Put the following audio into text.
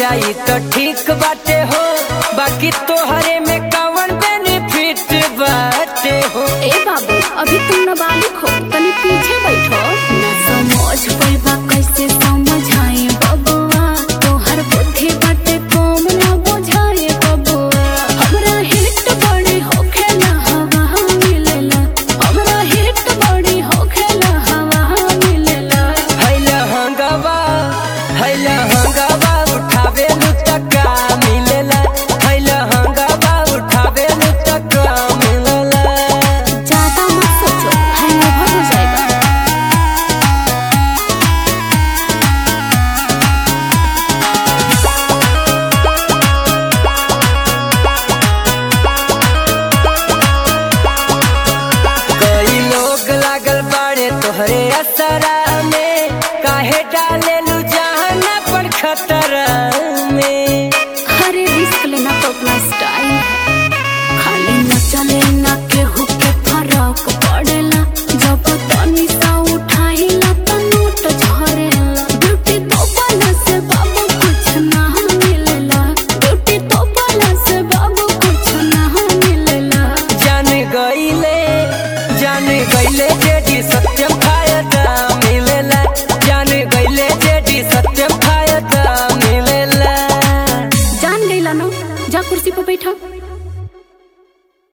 जाई तो ठीक बाटे हो बाकी तोहरे में कवन बेनिफिट बाटे हो ए बाबू अभी तुम नाबालिग हो तनी पीछे बैठो ना समझ पैबा कैसे समझाए बबुआ तोहर बुद्धि बाटे कम ना बुझाए बबुआ हमरा हिट बड़ी होखेला हवा मिलेला हमरा हिट बड़ी होखेला हवा मिलेला हैला हंगावा हैला हंगावा उठावे लू तका मिलेला हैला हंगावा उठावे लू तका मिलेला ज्यादा मत सोचो हैंगओवर हो जाएगा कई लोग लागल बाड़े तोहरे असरा में काहे डाले लू जहान पर खतरा में हरे रिस्क लेना तो अपना स्टाइल है खाली न चले ना केहू के फरक पड़ेला जब तनी सा उठाइला तो नोट झरेला ब्यूटी तो बना से बाबू कुछ ना मिलेला ब्यूटी तो बना से बाबू कुछ ना मिलेला जान गईले जान गईले जेडी सत्यम फायदा मिलेला जान गईले जेडी सत्यम फायदा मिलेला जान गईला ना जा कुर्सी पे बैठो